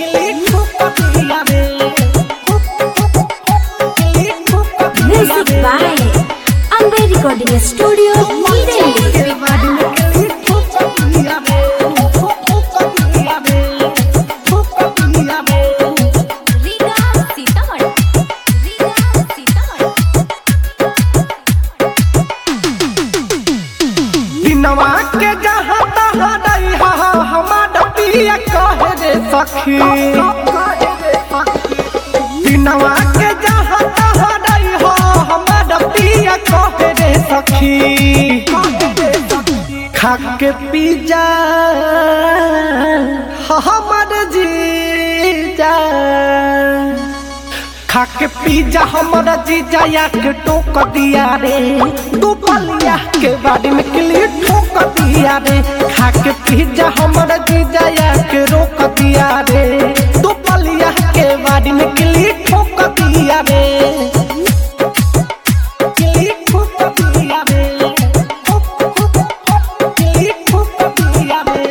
Music by Amber Recording Studio, Delhi. Riga Sitamarhi Riga Sitamarhi दिनवा के जहाँ तहाँ नहीं हा हमार पिया कहे रे सखी दिनवा के जहाँ तहाँ नहीं हो हमार पिया कहे रे सखी खा के पी जा हमर जीजा खा के पिज्जा हमारा जीजा या के टोक दिया रे दू पलिया के बाड़ी में किली ठोक दिया रे खा के पिज्जा हमारा जीजा या के रोक दिया रे दू पलिया के बाड़ी में किली ठोक दिया रे किली ठोक दिया रे किली ठोक दिया रे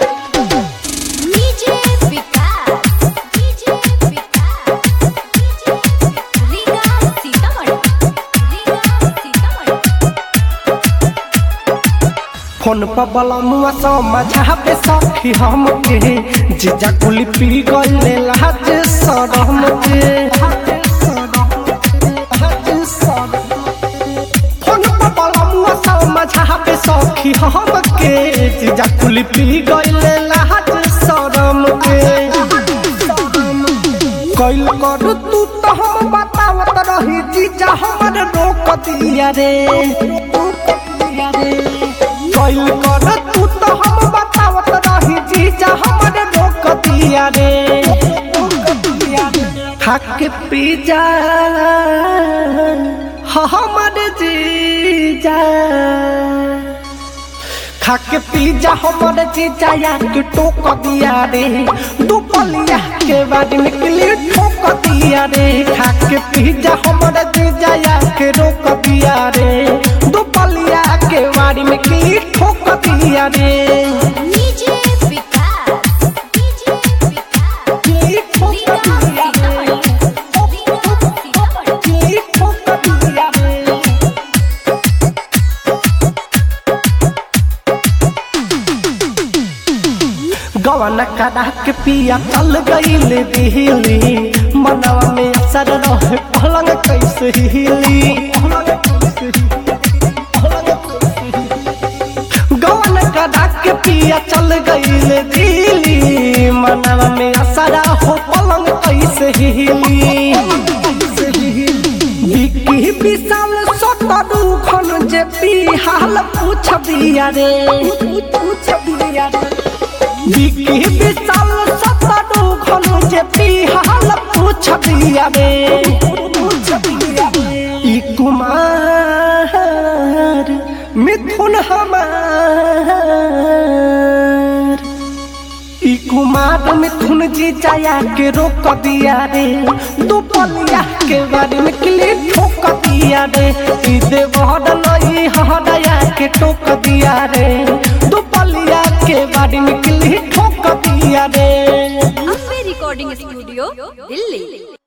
DJ Vikas DJ Vikas Riga Sitamarhi Riga Sitamarhi phone पर बलमुआ समझाबे सखी हमके जीजा कुली पी गईले लाज सरम के फोन पर बलमुआ समझाबे सखी हमके जीजा कुली पी गईले लाज सरम के कैल कर तू तो हम बतावत रही जीजा हमर रोक दिया रे कैल कर तू तो हम बतावत रही जीजा हमर रोक दिया रे हक पी जा हमर जीजा खाक पिज्जा हमर जीजा या के टोक दिया रे दुपलिया के बाद निकली ठोक दिया रे खाक पिज्जा हमर जीजा या के रोक दिया रे दुपलिया के बाड़ी में किली ठोक दिया रे डीजे विकास डीजे विकास किली ठोक रीगा दिया रे सीतामढ़ी रीगा सीतामढ़ी किली ठोक दिया रे गवन करा के पिया चल गईल दिहली मनवा में असर रहे पलंग कैसे हिली गवन करा के पिया चल गईल दिहली मनवा में असर हो पलंग कैसे हिली विकी विशाल सतरू खन जे हाल पूछ बिया रे पूछ बिया रे विकी विशाल सतरू खन जे हाल पूछ बिया रे पूछ बिया रे ई कुमार मिथुन हमार ई कुमार मिथुन जी जाया के रोक दिया रे दुपलिया के बारे में किली ठोक दिया रे ई देवहर लई हरया के टोक दिया रे दुपलिया के बारे में किली ठोक दिया रे अम्बे रिकॉर्डिंग स्टूडियो दिल्ली